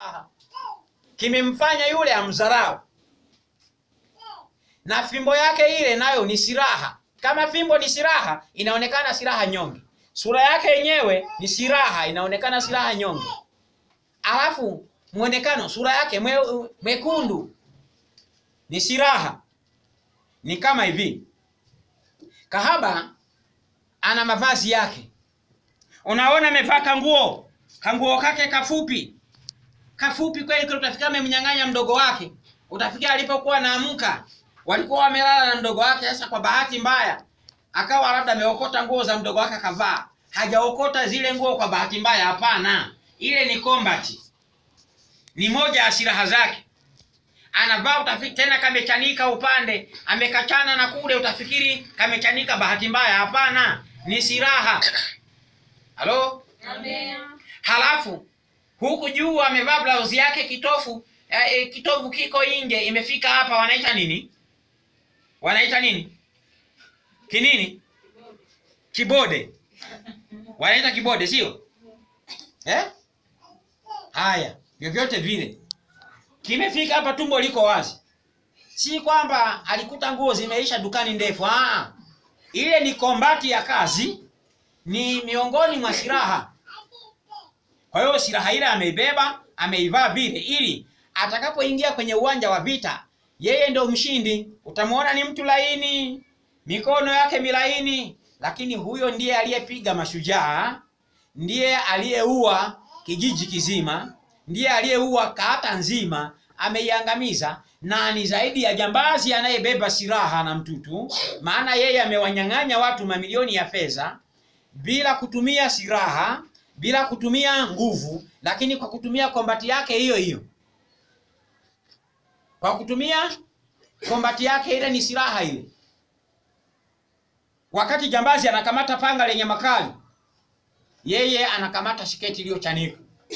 kimemfanya yule amdharau na fimbo yake ile nayo ni silaha kama fimbo ni silaha inaonekana silaha nyonge sura yake yenyewe ni silaha inaonekana silaha nyonge alafu mwonekano sura yake mwe, mwekundu ni silaha ni kama hivi kahaba ana mavazi yake unaona amevaa kanguo kanguo kake kafupi kafupi kweli kweli utafikia amemnyang'anya mdogo wake utafikia alipokuwa naamka walikuwa wamelala na mdogo wake sasa kwa bahati mbaya akawa labda ameokota nguo za mdogo wake akavaa hajaokota zile nguo kwa bahati mbaya hapana ile ni combat ni moja ya silaha zake anavaa utafikiri tena kamechanika upande amekachana na kule utafikiri kamechanika bahati mbaya hapana ni silaha halo halafu huku juu amevaa blauzi yake kitofu eh, eh, kitovu kiko nje imefika hapa wanaita nini wanaita nini kinini kibode wanaita kibode sio eh? haya vyovyote vile kimefika hapa tumbo liko wazi si kwamba alikuta nguo zimeisha dukani ndefu Aa, ile ni kombati ya kazi ni miongoni mwa silaha kwa hiyo silaha ile ameibeba ameivaa vile ili atakapoingia kwenye uwanja wa vita yeye ndo mshindi utamwona ni mtu laini mikono yake milaini lakini huyo ndiye aliyepiga mashujaa ndiye aliyeua kijiji kizima ndiye aliyeua kata nzima ameiangamiza na ni zaidi ya jambazi anayebeba silaha na mtutu maana yeye amewanyang'anya watu mamilioni ya fedha bila kutumia silaha bila kutumia nguvu lakini kwa kutumia kombati yake hiyo hiyo kwa kutumia kombati yake ile ni silaha ile wakati jambazi anakamata panga lenye makali yeye anakamata shiketi iliyochanika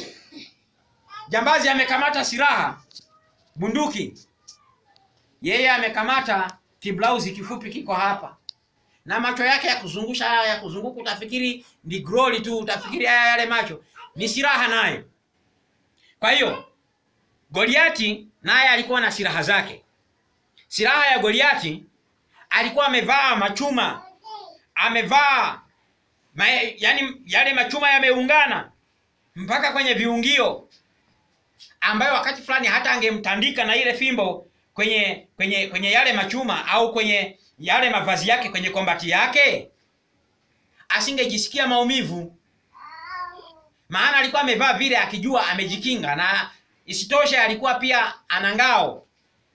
jambazi amekamata silaha bunduki yeye amekamata kiblauzi kifupi kiko hapa na macho yake ya kuzungusha haya ya kuzunguka utafikiri ni groli tu utafikiri haya yale macho ni silaha naye kwa hiyo goliati naye alikuwa na silaha zake silaha ya goliati alikuwa amevaa machuma amevaa ma, yani yale machuma yameungana mpaka kwenye viungio ambayo wakati fulani hata angemtandika na ile fimbo kwenye kwenye kwenye yale machuma au kwenye yale mavazi yake kwenye kombati yake asingejisikia maumivu maana alikuwa amevaa vile akijua amejikinga na isitoshe alikuwa pia ana ngao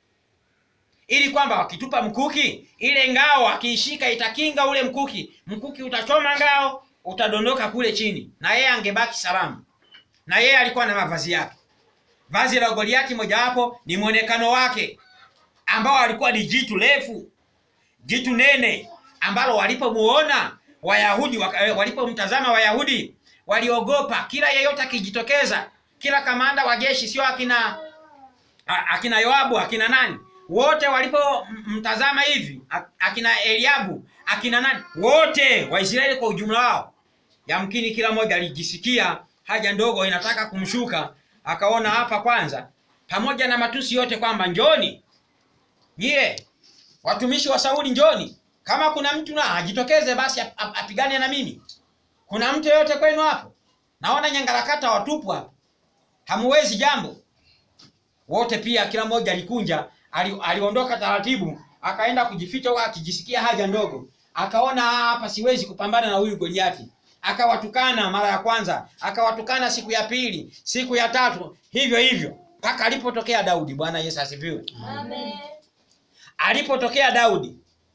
ili kwamba wakitupa mkuki ile ngao akiishika itakinga ule mkuki mkuki utachoma ngao utadondoka kule chini na yeye angebaki salama na yeye alikuwa na mavazi yake vazi la goliati mojawapo ni mwonekano wake ambao alikuwa ni jitu refu jitu nene ambalo walipomuona wayahudi waka- walipomtazama wayahudi waliogopa kila yeyote akijitokeza kila kamanda wa jeshi sio akina a- akina yoabu akina nani wote walipomtazama hivi a- akina eliabu akina nani wote waisraeli kwa ujumla wao yamkini kila mmoja alijisikia haja ndogo inataka kumshuka akaona hapa kwanza pamoja na matusi yote kwamba njoni nyie watumishi wa sauli njoni kama kuna mtu na ajitokeze basi ap- ap- apigane na mimi kuna mtu yeyote kwenu hapo naona nyangarakata watupu hapo hamuwezi jambo wote pia kila mmoja alikunja ali, aliondoka taratibu akaenda kujificha huko akijisikia haja ndogo akaona "Ah, hapa siwezi kupambana na huyu goliati akawatukana mara ya kwanza akawatukana siku ya pili siku ya tatu hivyo hivyo mpaka alipotokea daudi bwana yesu asifiwe Amen. alipotokea daudi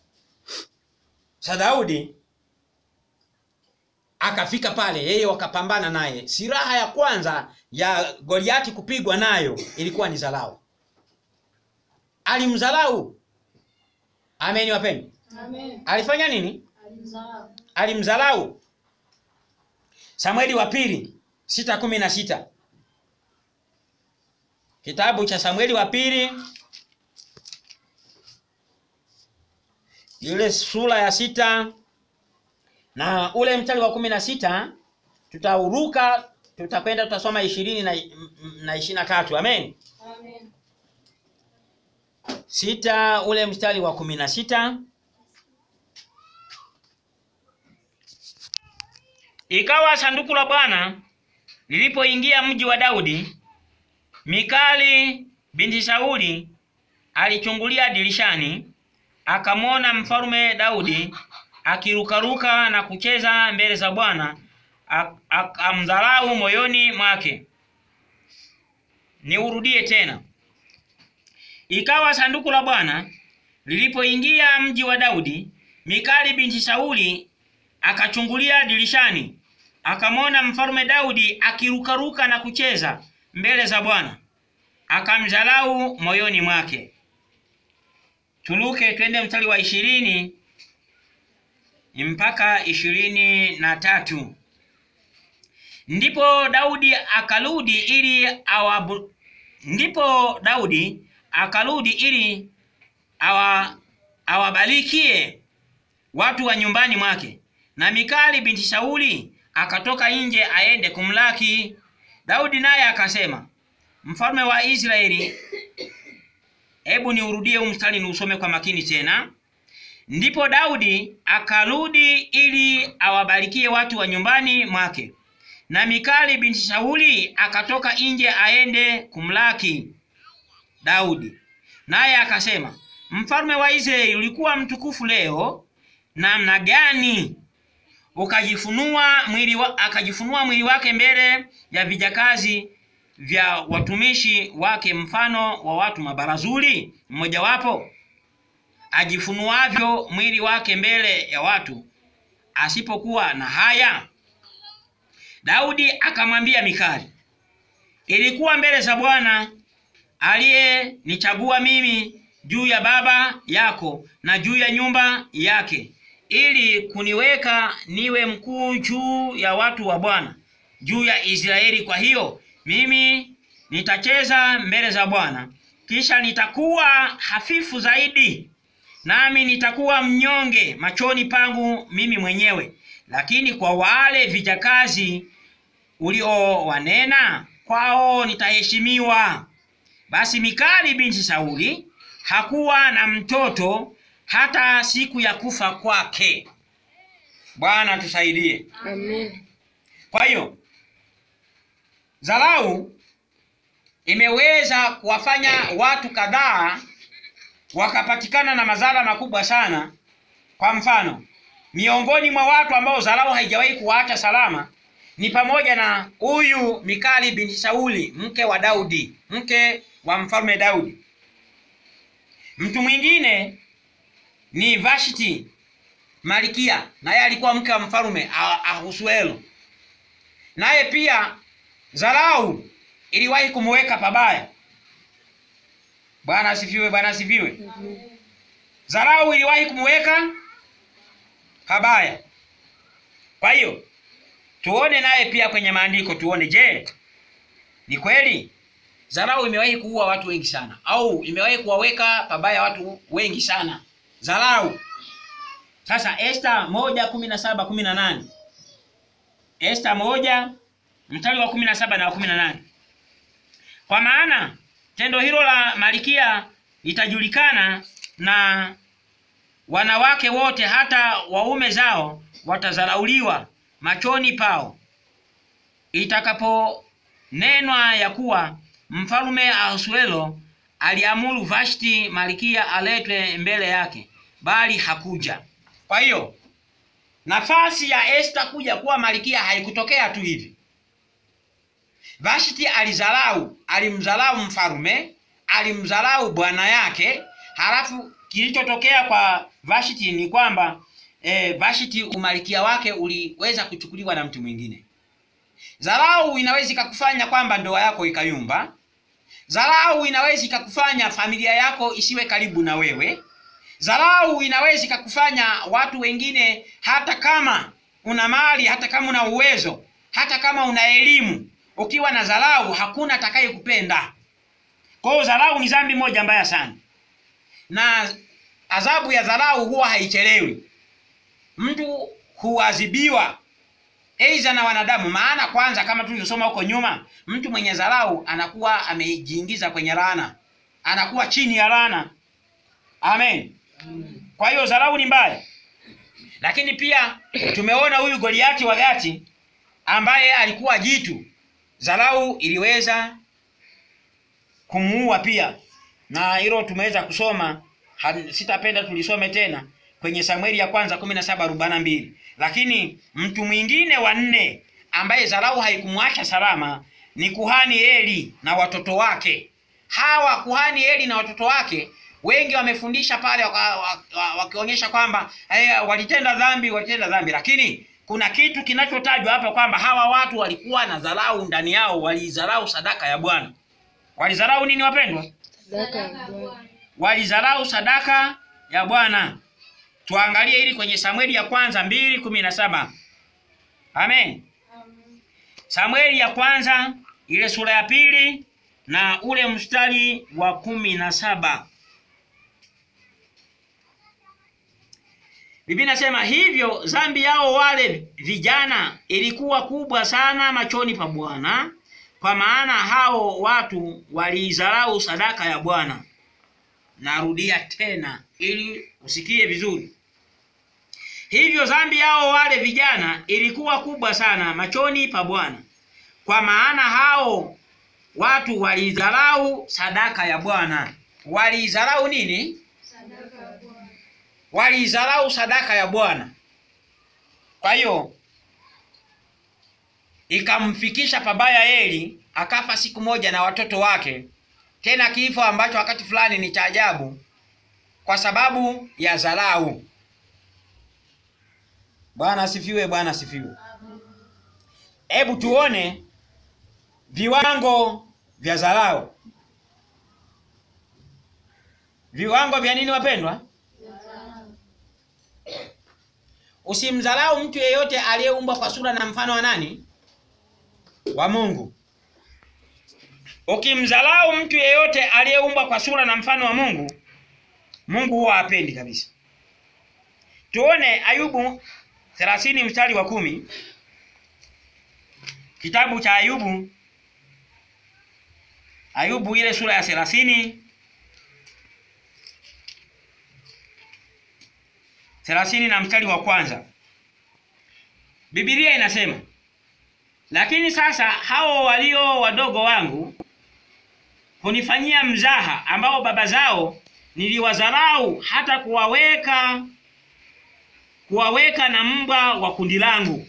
sa daudi akafika pale yeye wakapambana naye silaha ya kwanza ya goliati kupigwa nayo ilikuwa ni zalau alimzalau ameni wapeni Amen. alifanya nini Alimzaa. alimzalau samueli wa pili sita kumi na sita kitabu cha samueli wa pili ile sura ya sita na ule mstari wa kumi na sita tutauruka tutakwenda tutasoma ishirini na, na ishirini na tatu amen Amen. sita ule mstari wa kumi na sita ikawa sanduku la bwana lilipoingia mji wa daudi mikali binti sauli alichungulia dirishani akamwona mfalume daudi akirukaruka na kucheza mbele za bwana ak- akamdharau moyoni mwake niurudie tena Ikawa sanduku la Bwana lilipoingia mji wa Daudi, Mikali binti Sauli akachungulia dirishani, akamwona mfalume Daudi akirukaruka na kucheza mbele za Bwana, akamdharau moyoni mwake. Tuluke twende mstari wa ishirini mpaka ishirini na tatu. Ndipo Daudi akarudi ili awabu, ndipo Daudi akarudi ili awa awabarikie watu wa nyumbani mwake, na Mikali binti Sauli akatoka nje aende kumlaki. Daudi naye akasema, mfalme wa Israeli, hebu niurudie huu mstari niusome kwa makini tena. Ndipo Daudi akarudi ili awabarikie watu wa nyumbani mwake, na Mikali binti Sauli akatoka nje aende kumlaki Daudi. Naye akasema, mfalme wa Israeli, ulikuwa mtukufu leo namna gani ukajifunua mwili wa, akajifunua mwili wake mbele ya vijakazi vya watumishi wake, mfano wa watu mabarazuli mmojawapo ajifunuavyo mwili wake mbele ya watu, asipokuwa na haya. Daudi akamwambia Mikali, ilikuwa mbele za Bwana aliyenichagua mimi juu ya baba yako na juu ya nyumba yake, ili kuniweka niwe mkuu juu ya watu wa Bwana, juu ya Israeli. Kwa hiyo mimi nitacheza mbele za Bwana, kisha nitakuwa hafifu zaidi, nami nitakuwa mnyonge machoni pangu mimi mwenyewe, lakini kwa wale vijakazi uliowanena kwao nitaheshimiwa. Basi Mikali binti Sauli hakuwa na mtoto hata siku ya kufa kwake. Bwana tusaidie. Amen. Kwa hiyo dharau imeweza kuwafanya watu kadhaa wakapatikana na madhara makubwa sana. Kwa mfano, miongoni mwa watu ambao dharau haijawahi kuwaacha salama ni pamoja na huyu Mikali binti Sauli, mke wa Daudi, mke wa mfalme Daudi. Mtu mwingine ni Vashti Malkia, naye alikuwa mke wa mfalme Ah- Ahasuero. Naye pia dharau iliwahi kumweka pabaya. Bwana asifiwe, Bwana asifiwe. Dharau iliwahi kumweka pabaya. Kwa hiyo tuone naye pia kwenye maandiko, tuone, je, ni kweli dharau imewahi kuua watu wengi sana, au imewahi kuwaweka pabaya watu wengi sana dharau. Sasa Esta moja kumi na saba kumi na nane Esta moja mstari wa kumi na saba na wa kumi na nane kwa maana tendo hilo la Malkia litajulikana na wanawake wote, hata waume zao watadharauliwa machoni pao, itakaponenwa ya kuwa mfalume Ahasuero aliamuru Vashti Malkia aletwe mbele yake, bali hakuja. Kwa hiyo nafasi ya Esta kuja kuwa malkia haikutokea tu hivi. Vashti alizarau, alimdharau mfalume, alimdharau bwana yake. Halafu kilichotokea kwa Vashti ni kwamba e, Vashti umalikia wake uliweza kuchukuliwa na mtu mwingine. Dharau inaweza ikakufanya kwamba ndoa yako ikayumba. Dharau inaweza ikakufanya familia yako isiwe karibu na wewe. Dharau inaweza ikakufanya watu wengine, hata kama una mali, hata kama una uwezo, hata kama una elimu, ukiwa na dharau hakuna atakayekupenda. Kwa hiyo dharau ni dhambi moja mbaya sana, na adhabu ya dharau huwa haichelewi. Mtu huadhibiwa aidha na wanadamu. Maana kwanza, kama tulivyosoma huko nyuma, mtu mwenye dharau anakuwa amejiingiza kwenye laana, anakuwa chini ya laana. Amen. Kwa hiyo dharau ni mbaya, lakini pia tumeona huyu Goliati wa Gati ambaye alikuwa jitu, dharau iliweza kumuua pia, na hilo tumeweza kusoma ha- sitapenda tulisome tena kwenye Samueli ya kwanza kumi na saba arobaini na mbili. Lakini mtu mwingine wa nne ambaye dharau haikumwacha salama ni kuhani Eli na watoto wake. Hawa kuhani Eli na watoto wake wengi wamefundisha pale waka- wa- wakionyesha kwamba eh, walitenda dhambi, walitenda dhambi, lakini kuna kitu kinachotajwa hapa kwamba hawa watu walikuwa na dharau ndani yao, walidharau sadaka ya Bwana. Walidharau nini wapendwa? Sadaka ya Bwana. walidharau sadaka ya Bwana. Tuangalie hili kwenye Samueli ya kwanza mbili kumi na saba. Amen. Samueli ya kwanza ile sura ya pili na ule mstari wa kumi na saba. Biblia inasema hivyo dhambi yao wale vijana ilikuwa kubwa sana machoni pa Bwana, kwa maana hao watu waliidharau sadaka ya Bwana. Narudia tena ili usikie vizuri. Hivyo dhambi yao wale vijana ilikuwa kubwa sana machoni pa Bwana, kwa maana hao watu walidharau sadaka ya Bwana. Walidharau nini? Walidharau sadaka ya Bwana. Kwa hiyo ikamfikisha pabaya Eli, akafa siku moja na watoto wake, tena kifo ambacho wakati fulani ni cha ajabu, kwa sababu ya dharau. Bwana asifiwe, Bwana asifiwe. Hebu tuone viwango vya dharau. Viwango vya nini wapendwa? Usimdharau mtu yeyote aliyeumbwa kwa sura na mfano wa nani? Wa Mungu. Ukimdharau mtu yeyote aliyeumbwa kwa sura na mfano wa Mungu, Mungu huwa hapendi kabisa. Tuone Ayubu 30 mstari wa kumi. Kitabu cha Ayubu, Ayubu ile sura ya thelathini thelathini na mstari wa kwanza. Biblia inasema, lakini sasa hao walio wadogo wangu hunifanyia mzaha, ambao baba zao niliwadharau hata kuwaweka kuwaweka na mbwa wa kundi langu.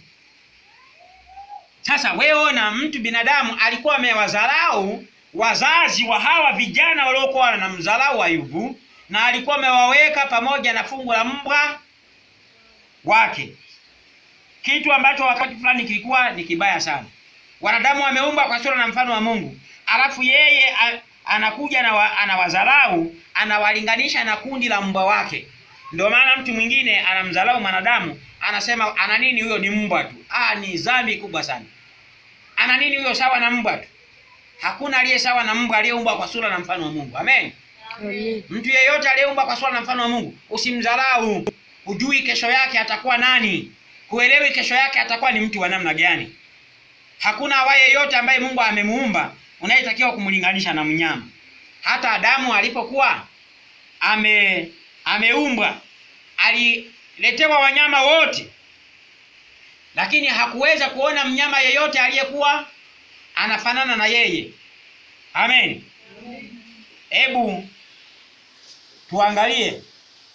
Sasa wewe ona, mtu binadamu alikuwa amewadharau wazazi wa hawa vijana waliokuwa wanamdharau Ayubu, na alikuwa amewaweka pamoja na fungu la mbwa wake, kitu ambacho wakati fulani kilikuwa ni kibaya sana. Wanadamu wameumbwa kwa sura na mfano wa Mungu, alafu yeye a, anakuja na wa, anawadharau, anawalinganisha na kundi la mbwa wake. Ndio maana mtu mwingine anamdharau mwanadamu, anasema ana nini huyo, ni mbwa tu. Ah, ni dhambi kubwa sana. Ana nini huyo, sawa na mbwa tu? Hakuna aliye sawa na mbwa aliyeumbwa kwa sura na mfano wa Mungu. Amen. Amen. Mtu yeyote aliyeumbwa kwa sura na mfano wa Mungu, usimdharau. Hujui kesho yake atakuwa nani, huelewi kesho yake atakuwa ni mtu wa namna gani. Hakuna awaye yeyote ambaye Mungu amemuumba unayetakiwa kumlinganisha na mnyama. Hata Adamu alipokuwa ame ameumbwa aliletewa wanyama wote, lakini hakuweza kuona mnyama yeyote aliyekuwa anafanana na yeye. Amen. Hebu tuangalie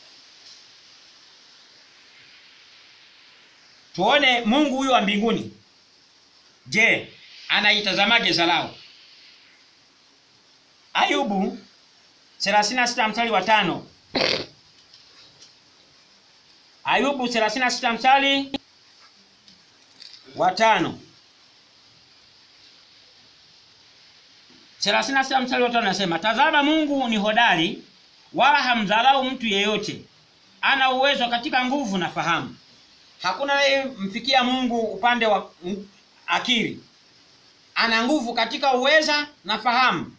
tuone Mungu huyu wa mbinguni, je, anaitazamaje dharau? Ayubu 36 mstari wa tano. Ayubu 36 mstari wa tano. 36 mstari wa tano nasema, tazama Mungu ni hodari, wala hamdharau mtu yeyote, ana uwezo katika nguvu na fahamu. Hakuna anayemfikia Mungu upande wa mm, akili. Ana nguvu katika uweza na fahamu,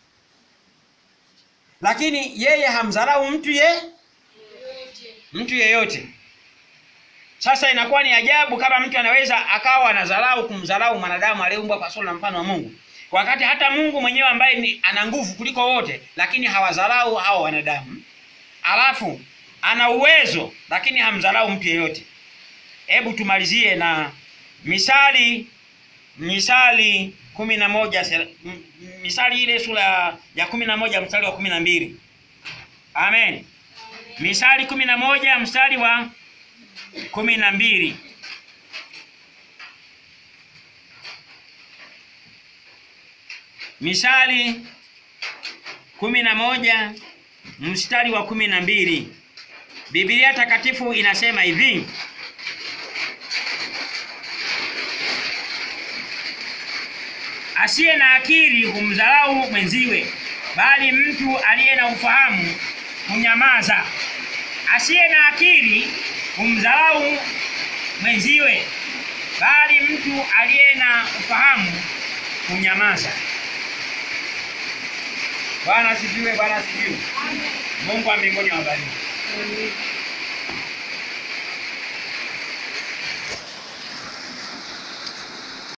lakini yeye hamdharau mtu ye mtu yeyote. Sasa inakuwa ni ajabu kama mtu anaweza akawa anadharau kumdharau mwanadamu aliyeumbwa kwa sura na mfano wa Mungu, wakati hata Mungu mwenyewe ambaye ni ana nguvu kuliko wote, lakini hawadharau hao wanadamu. Alafu ana uwezo, lakini hamdharau mtu yeyote. Hebu tumalizie na Misali, Misali kumi na moja sera- m- m- Misali ile sura ya kumi na moja mstari wa kumi na mbili. Amen. Misali kumi na moja mstari wa kumi na mbili. Misali kumi na moja mstari wa kumi na mbili. Biblia takatifu inasema hivi: asiye na akili humdharau mwenziwe, bali mtu aliye na ufahamu hunyamaza. Asiye na akili humdharau mwenziwe, bali mtu aliye na ufahamu hunyamaza. Bwana asifiwe, Bwana asifiwe. Mungu wa mbinguni awabariki. Amen.